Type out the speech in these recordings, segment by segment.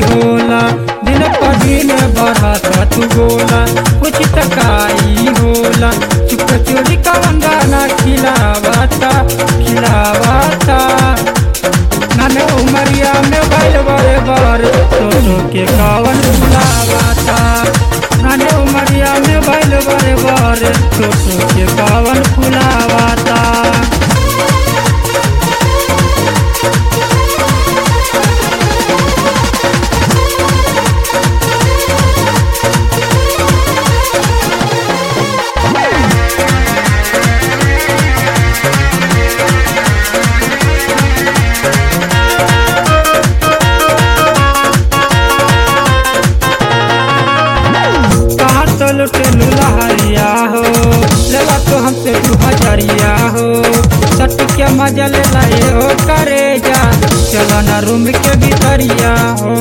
होला दिन पर दिन बढ़ता तू गोला कुछ टकाई होला चुप चोरी कवन गाना खिलावाता खिलावाता नाने उमरिया में बैल बड़े बर सोचो के कावन फुलावाता नाने उमरिया में बैल बड़े बर सोचो के कावन फुलावाता कहाँ तो लुटे लुलहरिया हो लेला तो हमसे तू हजरिया हो सट के मजा ले लाए हो करे जा चलो ना रूम के भीतरिया हो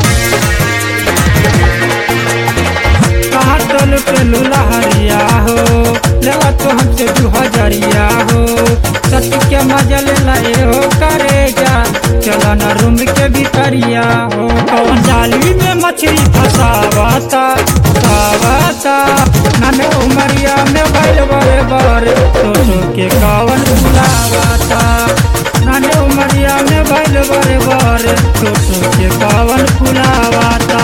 कहाँ तो लुटे लुलहरिया हो लेला तो हमसे तू हजरिया हो सट के मजा ले लाए हो करे जा चलो ना रूम के भीतरिया हो कौन जाली में मछली फसावाता फसावाता नाने उमरिया में बैल बड़े बड़े सोचो के कावन फुलावाता नाने उमरिया में बैल बड़े बड़े सोचो के कावन फुलावाता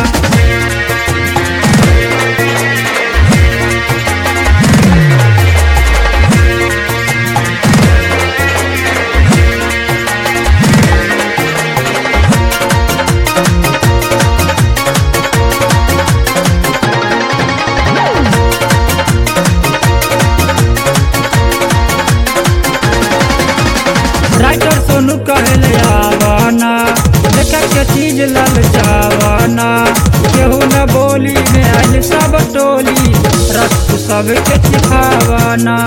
राइटर सोनू कहले आवाना देखा के चीज ललचावाना केहू न बोली में आइल सब टोली रक्त सब के सिखावाना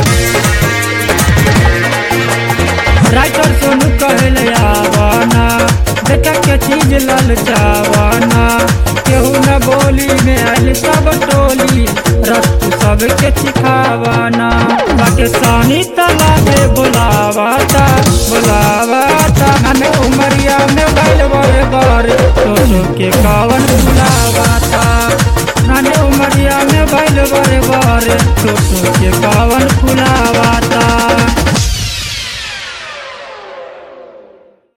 राइटर सोनू कहले आवाना देखा के चीज ललचावाना केहू न बोली में आइल सब टोली रक्त सब के सिखावाना पाकिस्तानी तालाबे बुलावाता बुलावाता हमें उमरिया में बैल बड़े बड़े सोचो के कावन बुलावाता नाने उमरिया में बैल बड़े बड़े सोचो के कावन